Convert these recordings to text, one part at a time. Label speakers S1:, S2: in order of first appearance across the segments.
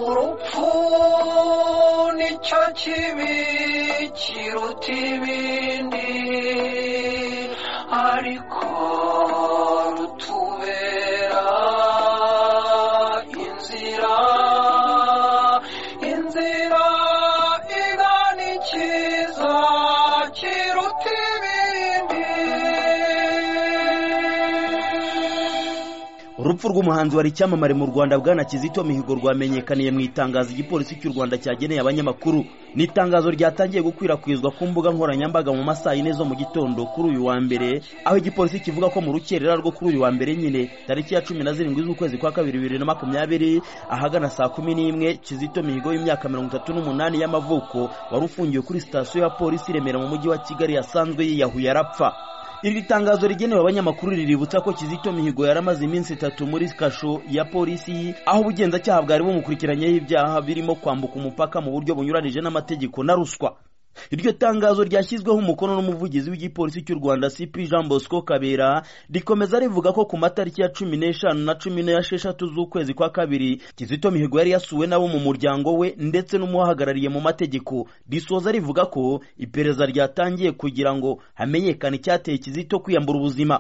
S1: urupfu nicyo kibi kiruta ibindi ariko rutubera inzira inzira igana ikiza kiruta ibindi
S2: urupfu rw'umuhanzi wari icyamamare mu rwanda bwana kizito mihigo rwamenyekaniye mu itangazo igipolisi cy'u rwanda cyageneye abanyamakuru ni itangazo ryatangiye gukwirakwizwa ku mbuga nkoranyambaga mu masaha yine zo mu gitondo kuri uyu wa mbere aho igipolisi kivuga ko mu rukerera rwo kuri uyu wa mbere nyine tariki ya cumi na zirindwi z'ukwezi kwa kabiri bibiri na makumyabiri ahagana saa kumi n'imwe kizito mihigo y'imyaka mirongo itatu n'umunani y'amavuko wari ufungiwe kuri sitasiyo ya polisi i remera mu mujyi wa kigali yasanzwe yiyahuye arapfa iri tangazo rigenewe abanyamakuru riributsa ko kizito mihigo yaramaze iminsi itatu muri kasho ya polisi aho ubugenzacyaha bwari bumukurikiranyeho ibyaha birimo kwambuka umupaka mu buryo bunyuranije n'amategeko na ruswa iryo tangazo ryashyizweho umukono n'umuvugizi w'igipolisi cy'u rwanda cp jean bosco kabera rikomeza rivuga ko ku matariki ya cumi n'eshanu na cumi n'esheshatu z'ukwezi kwa kabiri kizito mihigo yari yasuwe n'abo mu muryango we ndetse n'umuhagarariye mu mategeko risoza rivuga ko iperereza ryatangiye kugira ngo hamenyekane icyateye kizito kwiyambura ubuzima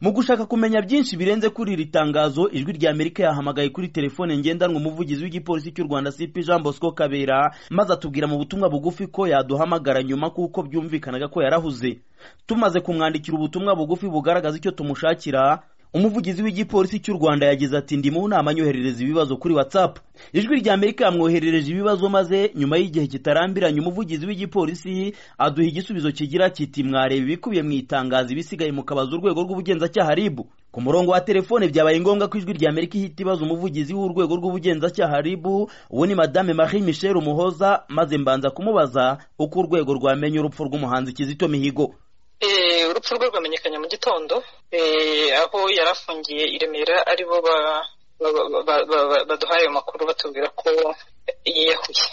S2: mu gushaka kumenya byinshi birenze kuri iri tangazo ijwi rya amerika yahamagaye kuri telefone ngendanwa umuvugizi w'igipolisi cy'u rwanda cp jean bosco kabera maze atubwira mu butumwa bugufi ko yaduhamagara nyuma kuko byumvikanaga ko yarahuze tumaze kumwandikira ubutumwa bugufi bugaragaza icyo tumushakira umuvugizi w'igipolisi cy'u rwanda yagize ati ndi mu nama nyoherereza ibibazo kuri whatsapp ijwi rya amerika yamwoherereje ibibazo maze nyuma y'igihe kitarambiranye umuvugizi w'igipolisi aduha igisubizo kigira kiti mwareba ibikubiye mu itangazo ibisigaye mukabaza urwego rw'ubugenzacyaha ribu ku murongo wa telefone byabaye ngombwa ko ijwi rya amerika ihita ibaza umuvugizi w'urwego rw'ubugenzacyaha ribu uwo ni madame marie michel umuhoza maze mbanza kumubaza uko urwego rwamenya urupfu rw'umuhanzi kizito mihigo
S3: urupfu rwe rwamenyekanye mu gitondo aho yari afungiye i remera ari bo baduhaye ayo makuru batubwira ko yiyahuye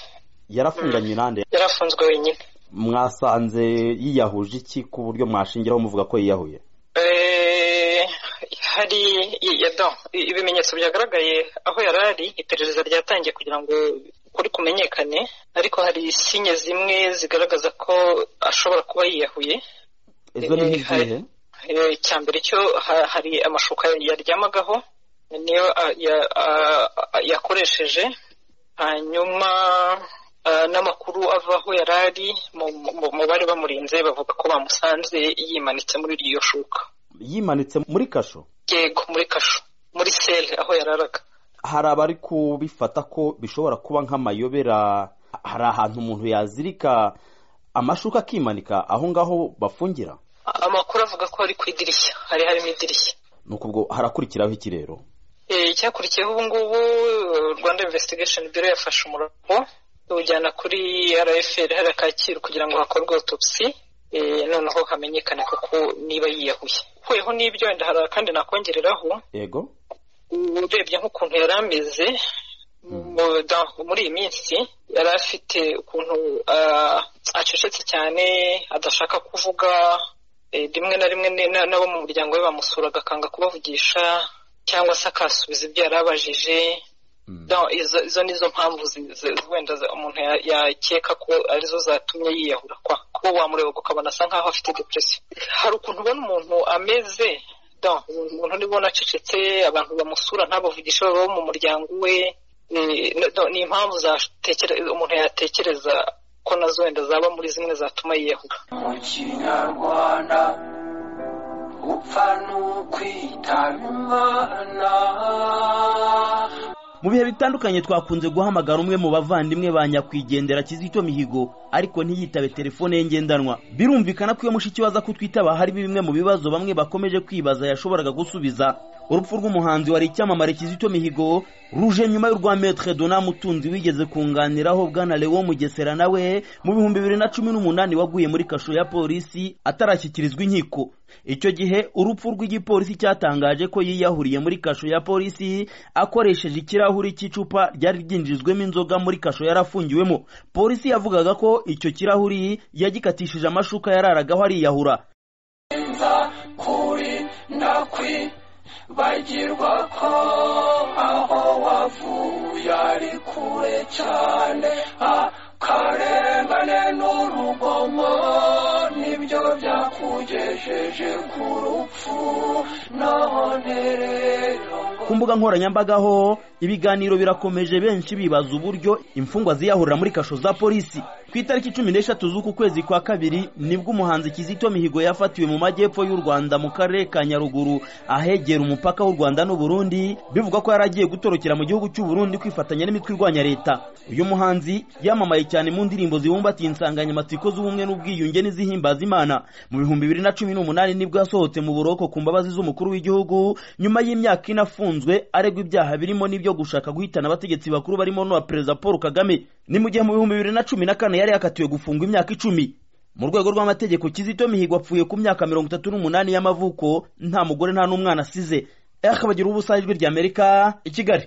S2: yarafunganye nande
S3: yari afunzwe wenyine
S2: mwasanze yiyahuje iki ku buryo mwashingiraho muvuga ko yiyahuye
S3: hari ibimenyetso byagaragaye aho yari ari iperereza ryatangiye kugira ngo kuri kumenyekane ariko hari sinye zimwe zigaragaza ko ashobora kuba yiyahuye
S2: izo ni nk'izihe
S3: icya mbere cyo hari amashuka yaryamagaho niyo yakoresheje hanyuma n'amakuru ava aho yari ari mu bari bamurinze bavuga ko bamusanze yimanitse muri iryo shuka
S2: yimanitse muri kasho
S3: yego muri kasho muri sele aho yararaga
S2: hari abari kubifata ko bishobora kuba nk'amayobera hari ahantu umuntu yazirika amashuka akimanika aho ngaho bafungira
S3: amakuru avuga ko ari ku idirishya hari harimo idirishya
S2: ni ukubwo harakurikiraho iki rero
S3: icyakurikiyeho ubu ngubu rwanda investigation biro yafashe umurongo iwujyana kuri rfl hariya kacyiru kugira ngo hakorwe autopsy noneho hamenyekane koko niba yiyahuye ukuyeho n'ibyo wenda hari akandi nakongereraho
S2: yego
S3: urebye nk'ukuntu yari ameze muri iyi minsi yari afite ukuntu acecetse cyane adashaka kuvuga rimwe na rimwe n'abo mu muryango we bamusuraga akanga kubavugisha cyangwa se akasubiza ibyo yari abajije izo ni zo mpamvu wenda umuntu yakeka ko arizo zatumye yiyahura kwa kuba wamureba ukabona asa nkaho afite depresiyo hari ukuntu ubona umuntu ameze umuntu nibona acecetse abantu bamusura ntabavugisha baba mu muryango we ni impamvu umuntu yatekereza ko nazo wenda zaba muri zimwe zatuma yiyahuga
S1: mu kinyarwanda upfa ni ukwitaba imana
S2: mu bihe bitandukanye twakunze guhamagara umwe mu bavandimwe ba nyakwigendera kizito mihigo ariko ntiyitabe telefone ye ngendanwa birumvikana ko iyo mushiki we aza kutwitaba harimo bimwe mu bibazo bamwe bakomeje kwibaza yashoboraga gusubiza urupfu rw'umuhanzi wari icyamamare kizito mihigo ruje nyuma y'urwa metre dona mutunzi wigeze kunganiraho bwana lewo mugesera nawe mu bihumbi bibiri na cumi n'umunani waguye muri kasho ya polisi atarashyikirizwa inkiko icyo gihe urupfu rw'igipolisi cyatangaje ko yiyahuriye muri kasho ya polisi akoresheje ikirahuri cy'icupa ryari ryinjijwemo inzoga muri kasho yarafungiwemo polisi yavugaga ko icyo kirahuri yagikatishije amashuka yararagaho ariyahura
S1: kuri ndakwi bagirwa ko aho wavuye ari kure cyane akarengane n'urugomo nibyo byakugejeje ku rupfu none rero
S2: ku mbuga nkoranyambaga ho ibiganiro birakomeje benshi bibaza uburyo imfungwa ziyahurira muri kasho za polisi ku itariki cumi n'eshatu z'uku kwezi kwa kabiri nibwo umuhanzi kizito mihigo yafatiwe mu majyepfo y'u rwanda mu karere ka nyaruguru ahegera umupaka w'u rwanda n'u Burundi bivugwa ko yari agiye gutorokera mu gihugu cy'u Burundi kwifatanya n'imitwe irwanya leta uyu muhanzi yamamaye cyane mu ndirimbo zibumbatiye insanganyamatsiko z'ubumwe n'ubwiyunge n'izihimbaza imana mu bihumbi bibiri na cumi n'umunani nibwo yasohotse mu buroko ku mbabazi z'umukuru w'igihugu nyuma y'imyaka ine afunzwe aregwa ibyaha birimo n'ibyo gushaka guhitana abategetsi bakuru barimo n'uwa perezida paul kagame ni mu gihe mu bihumbi bibiri na cumi na kane yari yakatiwe gufungwa imyaka icumi mu rwego rw'amategeko kizito mihigo apfuye ku myaka mirongo itatu n'umunani y'amavuko nta mugore nta n'umwana asize akabagira ubusajwi ry'amerika i kigali